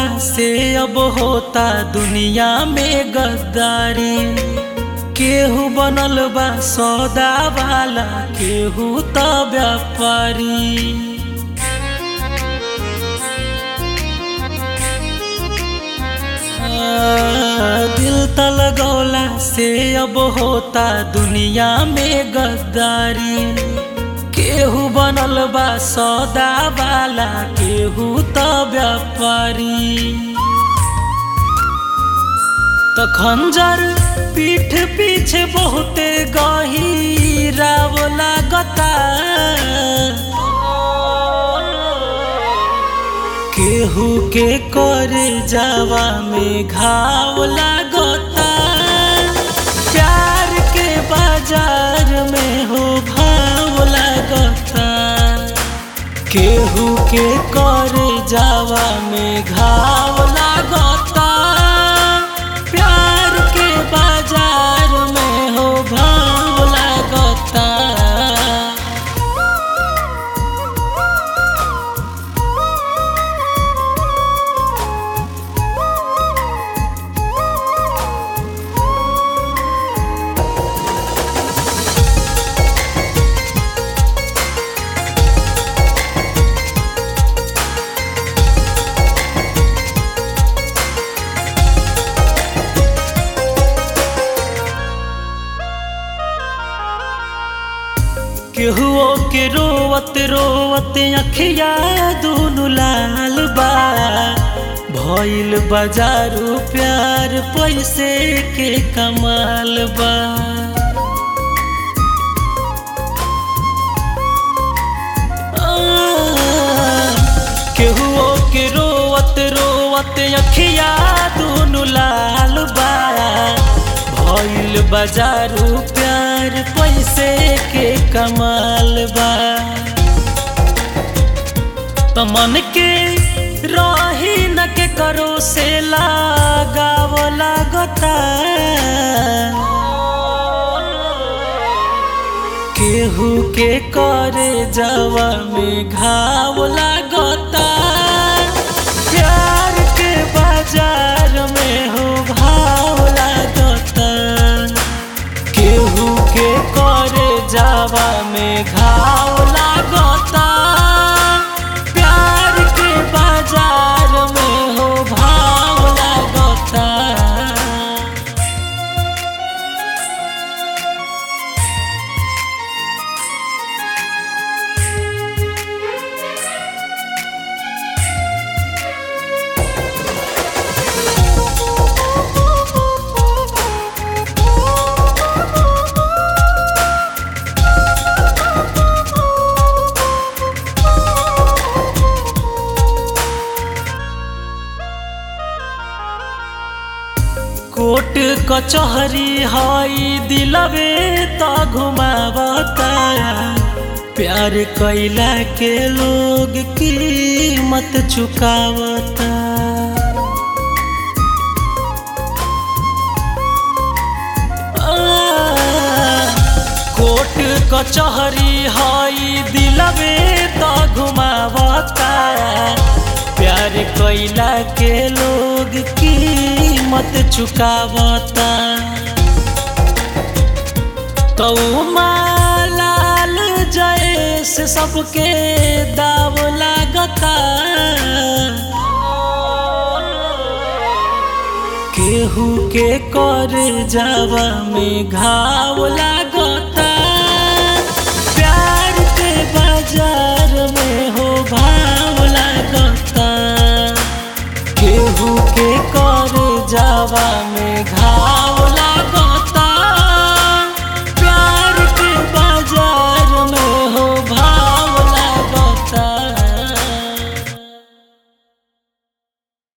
से अब होता दुनिया में गद्दारी केहू बनल बा सौदा वाला केहू त व्यापारी दिल त लगौला से अब होता दुनिया में गद्दारी केहू बनल बा सौदा वाला केहू त व्यापारी त खंजर पीठ पीछे बहुते गहीराव लागता केहू के करे जावा में घाव लागता प्यार के बाजार में हो भाव लागता केहू के करे जावा में घाव लागता प्यार के बाजार में हो भाव लागता केहुओ के रोवत रोवत अखिया दुनु लाल बा भइल बाजारू प्यार पैसे के कमाल बा केहुओ के रोवत रोवत अखिया दुनु लाल बा भइल बाजारू प्यार पैसे के कमाल बा त मन के रही न के करो से लगाव लागता केहू के करे जावा में घाव लागता प्यार के बाजार में हो भाव लागता केहू के करे जावा में घाव लागता प्यार के बाजार में हो भाव लागता कोट कचहरी हई दिलवे त घुमावता प्यार कैला के लोग कीमत चुकावता कोट कचहरी हई दिलवे त घुमावता प्यार कैला के लोग कीमत चुकावता तो मालाल जैस सबके दाव लागता केहू के करे जावा में घाव लागता प्यार के बाजार में हो भाव लागता केहू के करे जावा में